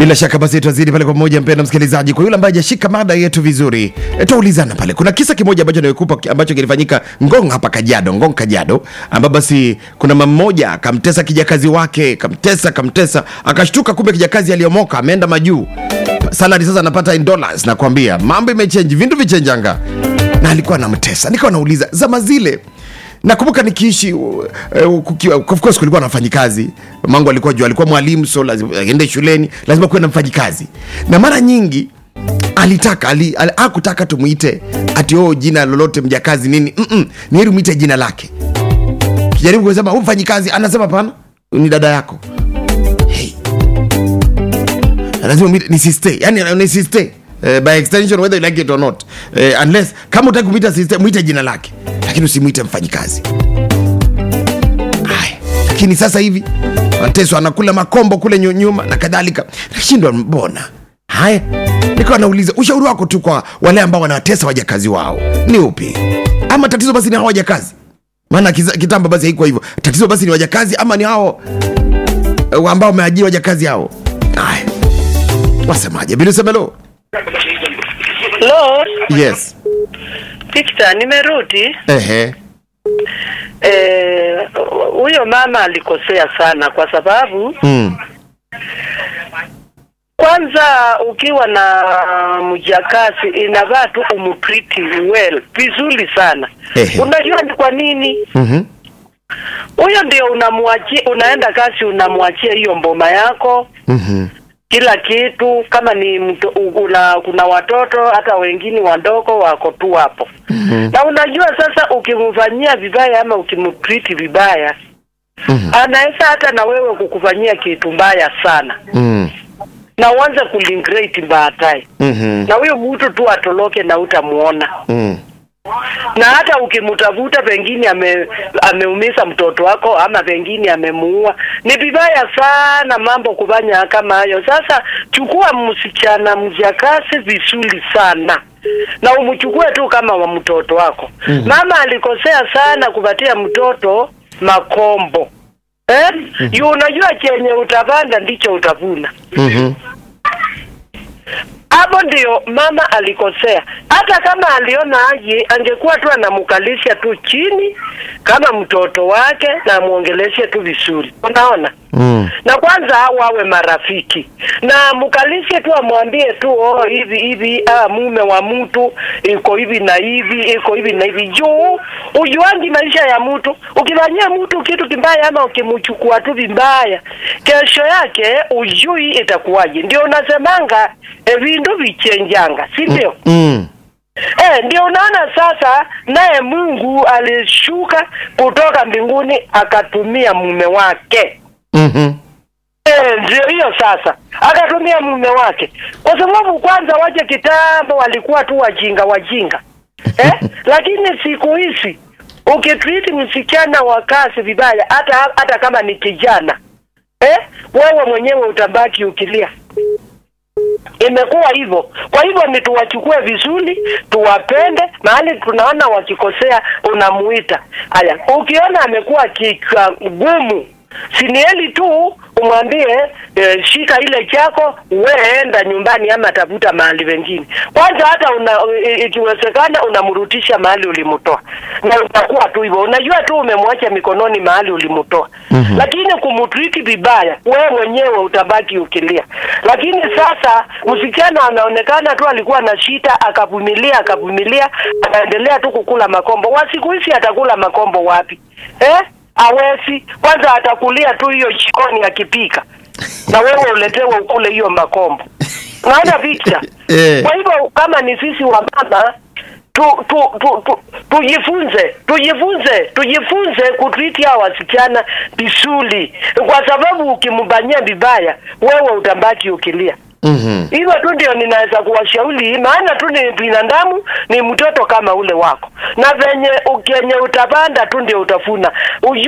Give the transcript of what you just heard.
Bila shaka basi tutazidi pale kwa pamoja, mpenda msikilizaji. Kwa yule ambaye hajashika mada yetu vizuri, e, tutaulizana pale. Kuna kisa kimoja ambacho nimekupa ambacho kilifanyika Ngong hapa Kajiado, Ngong Kajiado, ambapo basi kuna mama mmoja akamtesa kijakazi wake, kamtesa kamtesa, akashtuka kumbe kijakazi aliyomoka ameenda majuu, salary sasa anapata in dollars. Nakwambia mambo imechange, vindu vichenjanga, na alikuwa anamtesa. Nikawa nauliza zama zile nakumbuka nikiishi uh, uh, kukiwa- of course kulikuwa na mfanyikazi mangu alikuwa juu alikuwa mwalimu so lazima aende shuleni lazima kuwe na mfanyikazi na mara nyingi alitaka ali, ali, akutaka tumwite ati oh, jina lolote mjakazi nini Mm-mm, ni heri mwite jina lake kijaribu kusema huu mfanyikazi anasema pana ni dada yako hey. lazima mwite ni sister yani ni sister Uh, by extension whether you like it or not uh, unless kama utaki kumwita sister mwite jina lake lakini usimwite mfanyikazi Haya, lakini sasa hivi Mateso anakula makombo kule nyu- nyuma na kadhalika, nashindwa mbona. Haya, nikawa nauliza ushauri wako tu kwa wale ambao wanawatesa wajakazi wao ni upi? Ama tatizo basi ni hao wajakazi? Maana kiza- kitambo basi haikuwa hivyo. Tatizo basi ni wajakazi ama ni hao eh, ambao wameajiri wajakazi hao? Haya, wasemaje? Bila semelo, Lo, yes, Victor, nimerudi. ehe, Eh, huyo mama alikosea sana kwa sababu mm. kwanza ukiwa na mjakazi inavaa tu umtreat well vizuri sana. Ehe. Unajua ni kwa nini? mhm, Huyo ndio unamwachia, unaenda kazi, unamwachia hiyo mboma yako mhm, kila kitu, kama ni mto, una, kuna watoto hata wengine wadogo wako tu hapo mhm, na unajua sasa, ukimfanyia vibaya ama ukimtreat vibaya mhm, anaweza hata na wewe kukufanyia kitu mbaya sana, mm, na uanze kulingrate baadaye, mhm, na huyo mtu tu atoroke na utamuona. mm, Na hata ukimtafuta, pengine ame, ameumiza mtoto wako ama pengine amemuua. Ni vibaya sana mambo kufanya kama hayo. Sasa chukua msichana mjakazi vizuri sana na umchukue tu kama wa mtoto wako. Mhm. Mama alikosea sana kupatia mtoto makombo eh? Yu unajua chenye utapanda ndicho utavuna. mhm, Hapo ndio mama alikosea. Hata kama aliona aje, angekuwa tu anamkalisha tu chini kama mtoto wake na amwongeleshe tu vizuri, unaona mm, na kwanza wawe marafiki na mkalishe tu, amwambie tu oh, hivi hivi, ah, mume wa mtu iko hivi na hivi, iko hivi na hivi, juu ujuangi maisha ya mtu. Ukifanyia mtu kitu kibaya ama ukimchukua tu vibaya, kesho yake ujui itakuwaje. Ndio unasemanga e, vindu vichenjanga, si ndio? mm, Eh, ndio unaona sasa, naye Mungu alishuka kutoka mbinguni akatumia mume wake mhm, Eh, ndio hiyo sasa, akatumia mume wake, kwa sababu kwanza waje kitambo walikuwa tu wajinga wajinga eh? Lakini siku hizi ukitreat msichana wa kazi vibaya, hata hata kama ni kijana eh, wewe mwenyewe utabaki ukilia. Imekuwa hivyo. Kwa hivyo ni tuwachukue vizuri, tuwapende. Mahali tunaona wakikosea, unamuita. Haya, ukiona amekuwa kichwa gumu, sinieli tu umwambie eh, shika ile chako, weenda nyumbani ama tafuta mahali pengine. Kwanza hata una, i- ikiwezekana unamrudisha mahali ulimtoa, na utakuwa tu hivyo. Unajua tu umemwacha mikononi mahali ulimtoa Mhm. lakini kumtriki vibaya, wewe mwenyewe utabaki ukilia. Lakini sasa msichana anaonekana tu alikuwa na shida, akavumilia akavumilia, akaendelea tu kukula makombo. Wa siku hizi atakula makombo wapi eh? Awezi kwanza, atakulia tu hiyo jikoni akipika, na wewe uletewe ukule hiyo makombo. Unaona Victor? Eh. Kwa hivyo kama ni sisi wa mama tu, tu, tu, tu, tujifunze tujifunze tujifunze kutriti hawa wasichana vizuri, kwa sababu ukimbanyia vibaya wewe utabaki ukilia. mhm. Hivyo tu ndio ninaweza kuwashauri, maana tu ni binadamu, ni mtoto kama ule wako, na venye ukenye utapanda tu ndio utafuna. Uju